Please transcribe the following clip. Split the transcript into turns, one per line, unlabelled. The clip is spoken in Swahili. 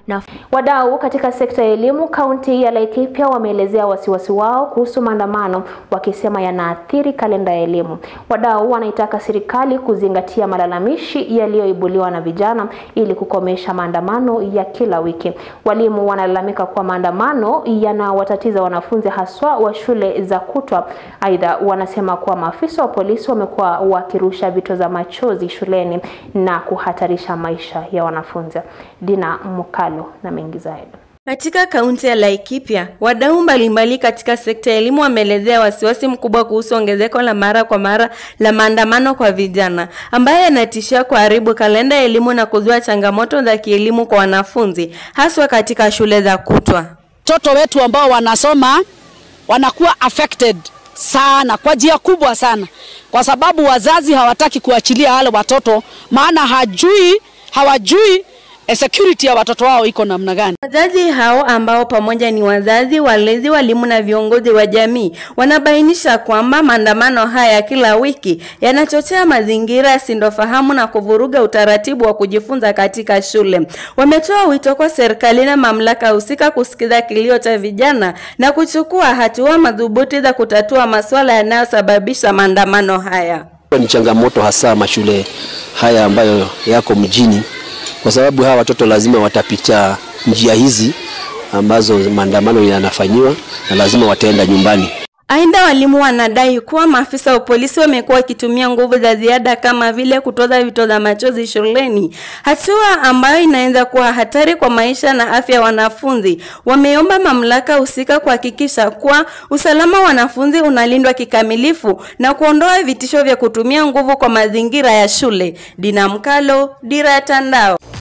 na
Wadau katika sekta ya elimu kaunti ya Laikipia wameelezea wasiwasi wao kuhusu maandamano wakisema yanaathiri kalenda ya elimu. Wadau wanaitaka serikali kuzingatia malalamishi yaliyoibuliwa na vijana ili kukomesha maandamano ya kila wiki. Walimu wanalalamika kuwa maandamano yanawatatiza wanafunzi haswa wa shule za kutwa. Aidha, wanasema kuwa maafisa wa polisi wamekuwa wakirusha vito za machozi shuleni na kuhatarisha maisha ya wanafunzi. Dina Mukalo na mengi zaidi.
Katika kaunti ya Laikipia, wadau mbalimbali katika sekta ya elimu wameelezea wasiwasi mkubwa kuhusu ongezeko la mara kwa mara la maandamano kwa vijana ambayo yanatishia kuharibu kalenda ya elimu na kuzua changamoto za kielimu kwa wanafunzi haswa katika shule za kutwa.
Watoto wetu ambao wanasoma wanakuwa affected sana kwa njia kubwa sana, kwa sababu wazazi hawataki kuachilia wale watoto, maana hajui hawajui eh, security ya watoto wao iko namna gani.
Wazazi hao ambao pamoja ni wazazi, walezi, walimu na viongozi wa jamii wanabainisha kwamba maandamano haya ya kila wiki yanachochea mazingira ya sintofahamu na kuvuruga utaratibu wa kujifunza katika shule. Wametoa wito kwa serikali na mamlaka husika kusikiza kilio cha vijana na kuchukua hatua madhubuti za kutatua masuala yanayosababisha maandamano haya.
Ni changamoto hasa mashule haya ambayo yako mjini, kwa sababu hawa watoto lazima watapita njia hizi ambazo maandamano yanafanyiwa na lazima wataenda nyumbani.
Aidha, walimu wanadai kuwa maafisa wa polisi wamekuwa wakitumia nguvu za ziada kama vile kutoza vitoza machozi shuleni, hatua ambayo inaweza kuwa hatari kwa maisha na afya ya wanafunzi. Wameomba mamlaka husika kuhakikisha kuwa usalama wa wanafunzi unalindwa kikamilifu na kuondoa vitisho vya kutumia nguvu kwa mazingira ya shule. Dina Mkalo, Dira ya Tandao.